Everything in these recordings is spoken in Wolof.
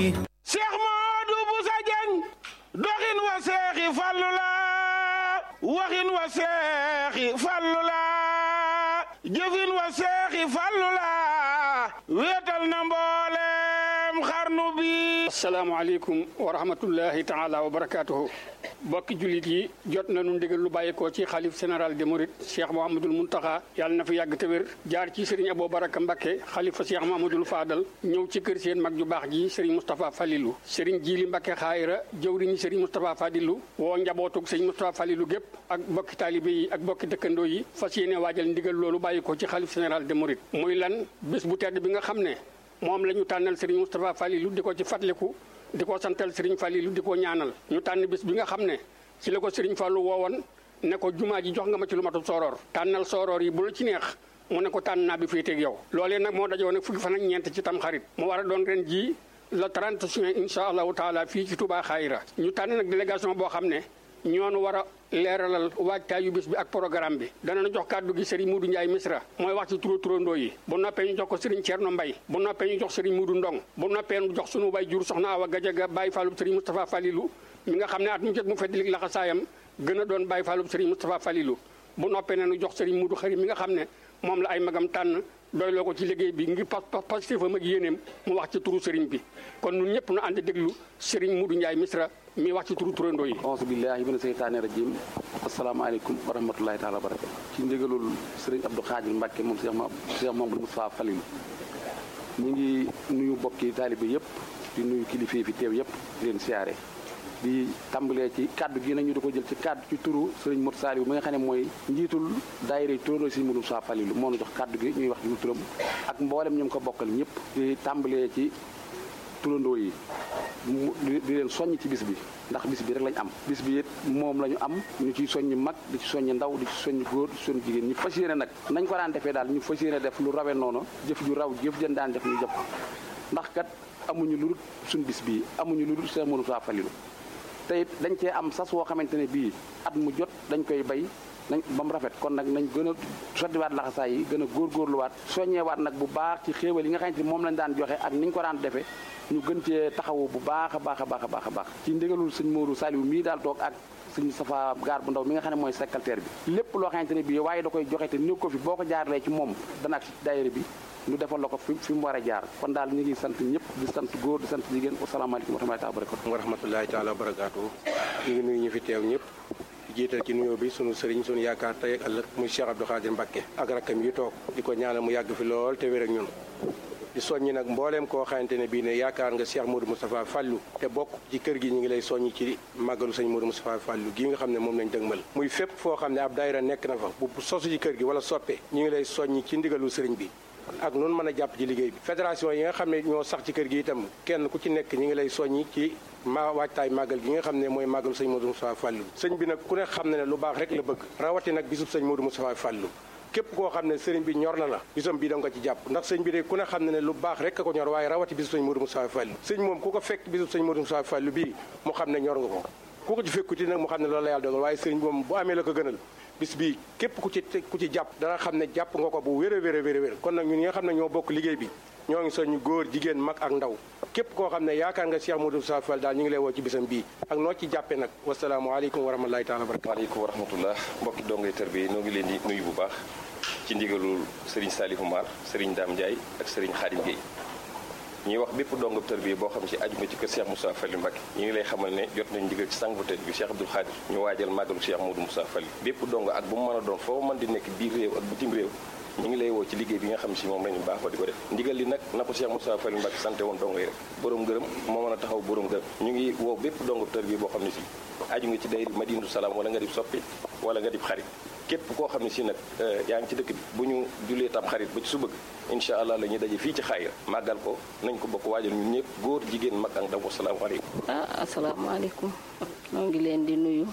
Cheikh Modou Boussa Dieng doxin wa seexi fallu la waxin wa seexi fallu la jëfin wa seexi fallu la wéetal na mboolem xarnu bi asalaamaaleykum wa rahmatullahi taala wa barakaatuhu bokki jullit yi jot nañu ndigal lu bàyyikoo ci xalif général des mourides cheikh mouhamadul muntaxa yàlla na fi yàgg te wér jaar ci sëriñ abou baraka mbakke xalifa cheikh mouhamadul faadal ñëw ci kër seen mag ju baax ji sëriñ moustapha falilu sëriñ jili mbakke xaayira jëwriñu sëriñ moustapha fadilu woo njabootug sëriñ moustapha falilu gépp ak bokki taalibe yi ak bokki dëkkandoo yi fas yéene waajal ndigal loolu bàyyikoo ci xalif général des mourides muy lan bés bu tedd bi nga xam ne moom la ñu tànnal sëriñ moustapha falilu di ko ci fàttaliku di ko santal Serigne Fallilou di ko ñaanal ñu tànn bis bi nga xam ne ci la ko Serigne Fallou woowoon ne ko jumaa ji jox nga ma ci lu matul sooroor tànnal sooroor yi bu la ci neex mu ne ko tànn naa bi féeteeg yow loolee nag moo dajoo nag fukki fan ak ñeent ci tam xarit mu war a doon ren jii le 30 juin incha allahu taala fii ci Touba Xayra ñu tànn nag délégation boo xam ne ñoonu war a leeralal waajtaayu bis bi ak programme bi dana jox kàddu gi Serigne Moudou Ndiaye Misra mooy wax ci turo turandoo yi bu noppee ñu jox ko Serigne Thierno Mbaye bu noppee ñu jox Serigne Moudou Ndong bu noppee ñu jox sunu bay jur soxna Awa Gajaga Baye Fallou Serigne Moustapha Falilou mi nga xam ne at mu jot mu feddilik laxasaayam gën a doon Baye Fallou Serigne Moustapha Falilou bu noppee ne ñu jox Serigne Moudou Xari mi nga xam ne moom la ay magam tànn doyloo ko ci liggéey bi ngir pas pas fam ak yéeneem mu wax ci turu Serigne bi kon ñun ñëpp nu ànd déglu Serigne Moudou Ndiaye Misra mi wax ci turu turandoo yi auzu billahi mina seytaani rajim asalaamaaleykum wa rahmatullahi taala wa barakatu ci ndigalul sëriñ Abdou Khadir Mbacke moom Cheikh Cheikh Mamadou Moustapha Falilou ñu ngi nuyu bokki taalibe yëpp di nuyu kilifa yi fi teew yëpp di leen siyaare di tàmbalee ci kaddu gi nag ñu di ko jël ci kaddu ci turu sëriñ Modou Saliou mi nga xam ne mooy njiitul daayira turandoo si Modou Moustapha Falilou moo nu jox kaddu gi ñuy wax ci turam ak mboolem ñu ko bokkal ñëpp di tàmbalee ci turandoo yi di leen soññ ci bis bi ndax bis bi rek lañ am bis bi it moom la ñu am ñu ciy soññ mag di ci soññ ndaw di ci soññ góor di ci soññ jigéen ñu fas yéene nag nañ ko daan defee daal ñu fas yéene def lu rawe noonu jëf ju raw jëf jën daan def ñu jëf ndax kat amuñu lu dul suñ bis bii amuñu lu dul Cheikh Modou Moustapha Falilou te it dañ cee am sas woo xamante ne bii at mu jot dañ koy bay nañ ba mu rafet kon nag nañ gën a sottiwaat laxasaay yi gën a góorgóorluwaat soññewaat nag bu baax ci xéewal yi nga xamante ni moom lañ daan joxe ak niñ ko daan defee ñu gën cee taxawu bu baax a baax a baax a baax a baax ci ndigalul sëñ Modou Saliou mii daal toog ak sëñ Safa gaar bu ndaw mi nga xam ne mooy secrétaire bi lépp loo xamante ne bii waaye da koy joxe te néew ko fi boo ko jaarlee ci moom dana ak ci daayira bi ñu defal la ko fi fi mu war a jaar kon daal ñu ngi sant ñëpp di sant góor di sant jigéen wasalaamaaleykum wa rahmatullahi wa barakatu wa rahmatullahi taala wa barakaatu ñu ngi nuyu ñu fi teew ñëpp jiital ci nuyoo bi sunu sëriñ sunu yaakaar tey ak ëllëg muy Cheikh Abdou Khadir Mbacké ak rakkam yi toog di ko ñaanal mu yàgg fi lool te wér ak ñun di soññi nag mbooleem koo xamante ne bii ne yaakaar nga Cheikh Modou Moustapha Fallou te bokk ci kër gi ñu ngi lay soññi ci màggalu sëñ Modou Moustapha Fallou gii nga xam ne moom lañ dëgmal muy fépp foo xam ne ab daayira nekk na fa bu sosu ci kër gi wala soppe ñu ngi lay soññi ci ndigalu sëriñ bi ak noonu mën a jàpp ci liggéey bi fédération yi nga xam ne ñoo sax ci kër gi itam kenn ku ci nekk ñi ngi lay soññi ci ma waajtaay màggal gi nga xam ne mooy màggalu sëñ Modou Moustapha Fallou sëñ bi nag ku ne xam ne ne lu baax rek la bëgg rawati nag bisub sëñ Modou Moustapha Fallou képp koo xam ne sëriñ bi ñor na la bisam bii da nga ko ci jàpp ndax sëñ bi de ku ne xam ne ne lu baax rek a ko ñor waaye rawati bisub sëñ Modou Moustapha Fallou sëñ moom ku ko fekk bisub sëñ Modou Moustapha Fallou bii mu xam ne ñor nga ko ku ko ci fekkuti nag mu xam ne loolu la yàlla dogal waaye sëriñ bi moom bu amee la ko gënal bis bii képp ku ci ku ci jàpp dana xam ne jàpp nga ko bu wér a wér a wér a wér kon nag ñun ñi nga xam ne ñoo bokk liggéey bi ñoo ngi soñu góor jigéen mag ak ndaw képp koo xam ne yaakaar nga Cheikh Modou Moustapha Fall daal ñu ngi lay woo ci bisam bii ak noo ci jàppee nag wasalaamaaleykum wa rahmatulahi taala wa barakatu waaleykum wa rahmatullah mbokki dongay tër bi noo ngi leen di nuyu bu baax ci ndigalul Serigne Salifou Mar Serigne Dame Ndiaye ak Serigne Khadim Gueye ñuy wax bépp dongab tër bi boo xam ci aju nga ci kër Cheikh Moustapha Fall Mbacké ñu ngi lay xamal ne jot nañ ndigal ci sang bu tedd bi Cheikh Abdoul Khadir ñu waajal màggalu Cheikh Modou Moustapha Fall bépp dong ak bu mu mën a doon foo mën di nekk biir réew ak bitim réew ñu ngi lay woo ci liggéey bi nga xam si moom lañu baax ba di ko def ndigal li nag na ko Cheikh Moustapha Fall Mbacké sante woon dongo yi rek borom gërëm moo mën a taxaw borom gërëm ñu ngi woo bépp dongab tër bi boo xam ne si aju nga ci dayri Madinatu Salaam wala nga di soppi wala nga di xarit képp koo xam ne si nag yaa ngi ci dëkk bi bu ñu julee tam xarit ba ci suba incha allah la ñuy daje fii ci xaayira màggal ko nañ ko bokk waajal ñun ñëpp góor jigéen mag ak ndaw asalaamaaleykum ah asalaamaaleykum noo ngi leen di nuyu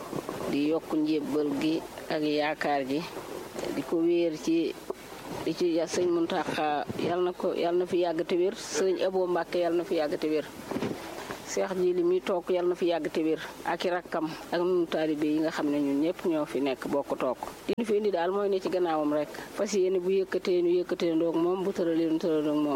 di yokk njébbal gi ak yaakaar ji di ko wéer ci di ci sëñ Muntaxa yal na ko yal na fi yàgg te wér sëñ Abo Mbàkke yal na fi yàgg te wér seex ji li muy toog yal na fi yàgg te wér ak i rakkam ak nunu taalibe yi nga xam ne ñun ñëpp ñoo fi nekk bokk toog li ñu fi indi daal mooy ne ci gannaawam rek fas yéene bu yëkkatee ñu yëkkatee ndoog moom bu tëralee ñu tëralee moom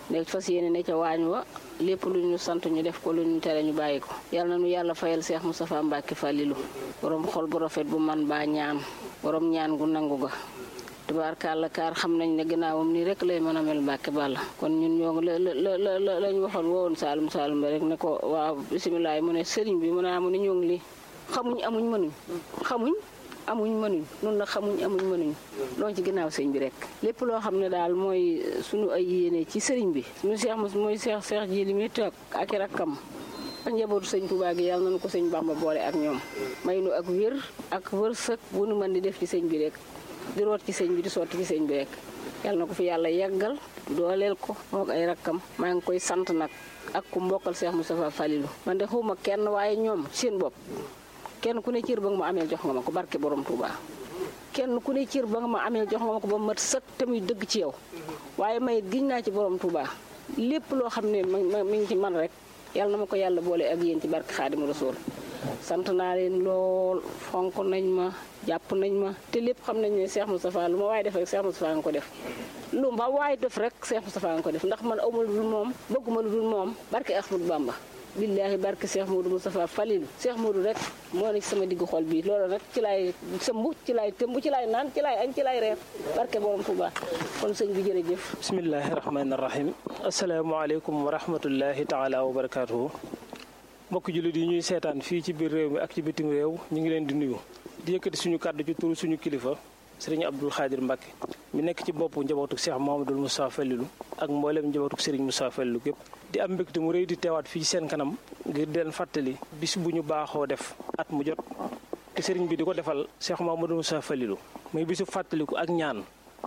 ne fas yéene ne ca waañ wa lépp lu ñu sant ñu def ko lu ñu tere ñu bàyyi ko yal na nu yàlla fayal Cheikh Moustapha Mbacke Fallilou borom xol bu rafet bu man baa ñaan borom ñaan gu nangu ga tubaarkàlla kaar xam nañ ne gannaawam nii rek lay mën a mel Mbàkke Balla kon ñun ñoo ngi la la la la lañ waxoon wowoon Saalum Saalum ba rek ne ko waaw bisimilah mu ne sëriñ bi mu ne mu ne ñoo ngi lii xamuñ amuñ mënuñ xamuñ amuñ mënuñ noonu la xamuñ amuñ mënuñ loo ci ginnaaw sëñ bi rek lépp loo xam ne daal mooy suñu ay yéene ci sëriñ bi suñu seex mos mooy seex seex ji li muy toog ak i rakkam ak njabootu sëñ Tuubaa gi yàlla nañu ko sëñ Bàmba boole ak ñoom may nu ak wér ak wërsëg bu nu mën di def ci sëñ bi rek di root ci sëñ bi di sotti ci sëñ bi rek yàlla na ko fi yàlla yàggal dooleel ko mook ay rakkam maa ngi koy sant nag ak ku mbokkal Cheikh Moustapha Falilou man de xawma kenn waaye ñoom seen bopp kenn ku ne cër ba nga ma amee jox nga ma ko barke borom Touba kenn ku ne cër ba nga ma amee jox nga ma ko ba mat sëkk te muy dëgg ci yow waaye may giñ naa ci borom Touba lépp loo xam ne mi ngi ci man rek yàlla na ma ko yàlla boole ak yéen ci barke Xaadimu Rasuul sant naa leen lool fonk nañ ma jàpp nañ ma te lépp xam nañ ne Cheikh Moustapha lu ma waaye def rek Cheikh Moustapha nga ko def lu ma waaye def rek Cheikh Moustapha nga ko def ndax man awma lu dul moom bëgguma lu dul moom barke Ahmadou Bamba billaahi barke Cheikh Modou Moustapha Falilou Cheikh Modou rek moo ne ci sama diggu xol bii loolu rek ci laay sëmb ci laay tëmb ci laay naan ci laay añ ci laay reer barke borom Touba kon sëñ bi jërëjëf bismillahi rahmaani rahim asalaamaaleykum wa rahmatullahi taala wa barakaatuhu mbokk jullit yi ñuy seetaan fii ci biir réew mi ak ci bitim réew ñu ngi leen di nuyu di yëkkati suñu kàddu ci turu suñu kilifa sëriñ Abdul Xaadir Mbàkke mi nekk ci boppu njabootuk Cheikh Mouhamadul Moustapha Falilou ak mboolem njabootuk sëriñ Moustapha Falilou gépp di am mbégte mu rëy di teewaat fii ci seen kanam ngir di leen fàttali bis bu ñu baaxoo def at mu jot te sëriñ bi di ko defal Cheikh Mouhamadul Moustapha Falilou muy bisu fàttaliku ak ñaan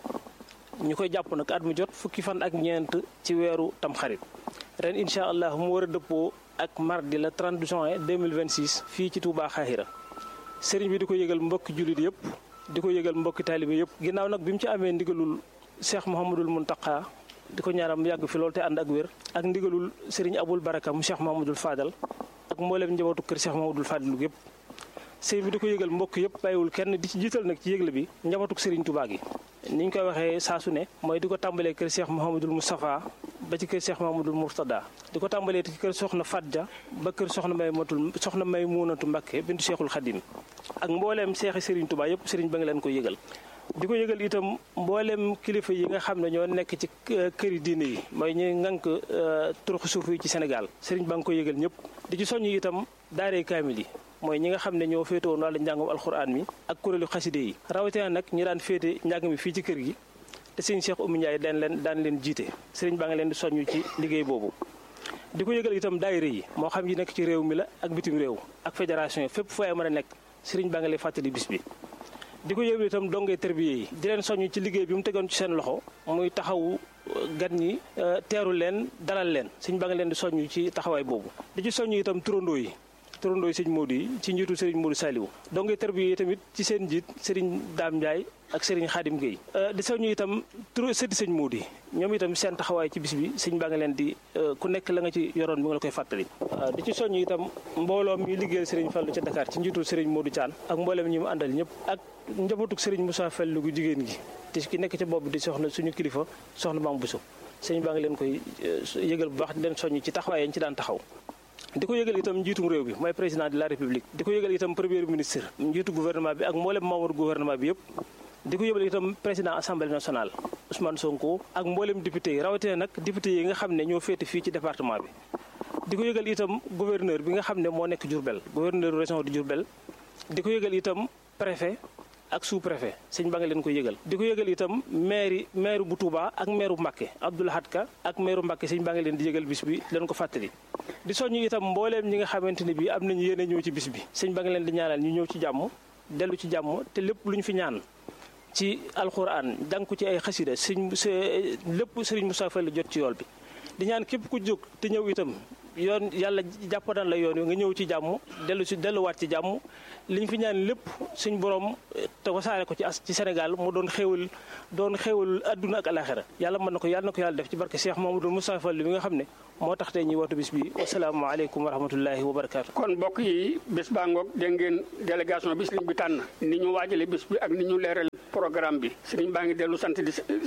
ñu koy jàpp nag at mu jot fukki fan ak ñeent ci weeru tamxarit ren incha allah mu war a dëppoo ak mardi la 30 juin 2026 fii ci Touba Xaahira sëriñ bi di ko yëgal mbokki jullit yëpp di ko yëgal mbokki taalibe yëpp ginnaaw nag bi mu ci amee ndigalul Cheikh Mouhamadul Mountakha di ko ñaanal mu yàgg fi loolu te ànd ak wér ak ndigalul sëriñ Abul Baraka mu Cheikh Mouhamadul Fadal ak mboolem njabootu kër Cheikh Mouhamadul Fadal yëpp sëriñ bi di ko yëgal mbokk yëpp bàyyiwul kenn di ci jiital nag ci yëgle bi njabootuk sëriñ Touba gi ni ñu koy waxee saa su ne mooy di ko tàmbalee kër Cheikh Mouhamadul Moustapha ba ci kër Cheikh Mouhamadul Mourtada di ko tàmbalee ci kër Soxna Fadja ba kër Soxna May Matul Soxna May Muunatu Mbakke bintu Cheikhul Khadim ak mbooleem seexi Serigne Touba yëpp Serigne ba nga leen koy yëgal. di ko yëgal itam mbooleem kilifa yi nga xam ne ñoo nekk ci këri diine yi mooy ñuy ngànk turuxu suuf yi ci Sénégal Serigne ba nga koy yëgal ñëpp di ci soññ itam daaree kaamil yi. mooy ñi nga xam ne ñoo féete woon wàllu njàngum alxuraan mi ak kuréelu xaside yi rawatina nag ñi daan féete njàng mi fii ci kër gi te sëñ Cheikh Oumy Ndiaye daan leen daan leen jiite sëriñ baa nga leen di soññu ci liggéey boobu di ko yëgal itam daayira yi moo xam yi nekk ci réew mi la ak bitim réew ak fédération yi fépp fu ay mën a nekk sëriñ baa nga lay fàttali bis bi di ko yëgal itam dongee tërbiye yi di leen soññu ci liggéey bi mu tegoon ci seen loxo muy taxawu gan ñi teeru leen dalal leen sëriñ baa nga leen di soññu ci taxawaay boobu di ci soññu itam turandoo yi turandooy sëñ Modou yi ci njiitu sëriñ Modou Saliou donc tarbiya yi tamit ci seen njiit sëriñ Daam Ndiaye ak sëriñ Xaadim Guèye di soññu itam tur sëddi sëñ Modou yi ñoom itam seen taxawaay ci bis bi sëñ baa nga leen di ku nekk la nga ci yoroon bi nga la koy fàttali di ci soññu itam mbooloo mi liggéeyal sëriñ Fallu ca Dakar ci njiitu sëriñ Modou Thian ak mbooleem ñi mu àndal ñëpp ak njabootuk sëriñ Moussa Fallu gu jigéen gi te ki nekk ca bopp di soxna suñu kilifa soxna Maam Bousso sëñ baa nga leen koy yëgal bu baax di leen soññu ci taxawaay yañ ci daan taxaw di ko yëgal itam njiitum réew bi mooy président de la république di ko yëgal itam premier ministre njiitu gouvernement bi ak mboolem membre gouvernement bi yëpp di ko yëgal itam président assemblée nationale Ousmane Sonko ak mboolem député yi rawatina nag député yi nga xam ne ñoo féete fii ci département bi di ko yëgal itam gouverneur bi nga xam ne moo nekk Diourbel gouverneur région de Diourbel di ko yëgal itam préfet ak sous préfet sëñ ba nga leen koy yëgal di ko yëgal itam maire maire bu Touba ak maire bu Mbacké Abdoul Ahad Ka ak maire bu Mbacké sëñ ba nga leen di yëgal bis bi leen ko fàttali di soññu itam mbooleem ñi nga xamante ni bii am nañu yéene ñëw ci bis bi sëñ ba nga leen di ñaanal ñu ñëw ci jàmm dellu ci jàmm te lépp lu ñu fi ñaan ci alxuraan jàng ko ci ay xasida sëñ lépp sëriñ Moussa Fall la jot ci yool bi di ñaan képp ku jóg te ñëw itam yoon yàlla jàppanal la yoon wi nga ñëw ci jàmm dellu si delluwaat ci jàmm li ñu fi ñaan lépp suñ borom te wasaare ko ci as ci Sénégal mu doon xéewal doon xéewal adduna ak alaxira yàlla mën na ko yàlla na ko yàlla def ci barke Cheikh Mamadou Moussa Fall bi nga xam ne moo tax tey ñuy wootu bis bi wasalaamaaleykum wa rahmatullahi wa barakaatu. kon mbokk yi bés baa ngoog dégg ngeen délégation bi sëriñ bi tànn ni ñu waajale bés bi ak ni ñu leeral programme bi sëriñ baa ngi dellu sant di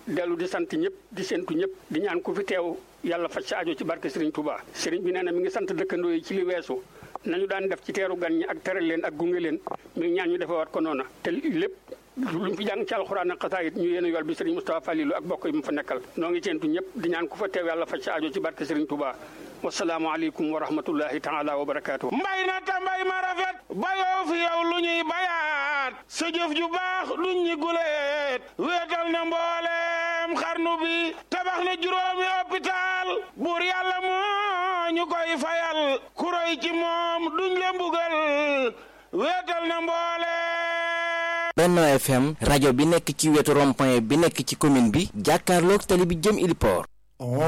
dellu di sant ñëpp di séntu ñëpp di ñaan ku fi teew yàlla faj sa aajo ci barke Serigne Touba Serigne bi nee na mi ngi sant dëkkandoo yi ci li weesu nañu daan def ci teeru gan ñi ak teral leen ak gunge leen mi ngi ñaan ñu defewaat ko noona te lépp lu mu fi jàng ci alxuraan ak xasaayit ñu yéen yool bi Serigne Moustapha Falilou ak bokk yi mu fa nekkal noo ngi séntu ñëpp di ñaan ku fa teew yàlla faj sa aajo ci barke Serigne Touba wasalaamualeykum wa rahmatullahi taala wa barakaatu. mbay na ta mbay ma rafet bayoo fi yow lu ñuy bayaat sa jëf ju baax luñ ñi guleet wéetal na mbooleem xarnu bi tabax na juróomi hôpital buur yàlla moo ñu koy fayal kuroy ci moom duñ le mbugal wéetal na mbooleem Benno FM rajo bi nekk ci wetu rond-point bi nekk ci commune bi jàkkaarloog tali bi jëm Iliport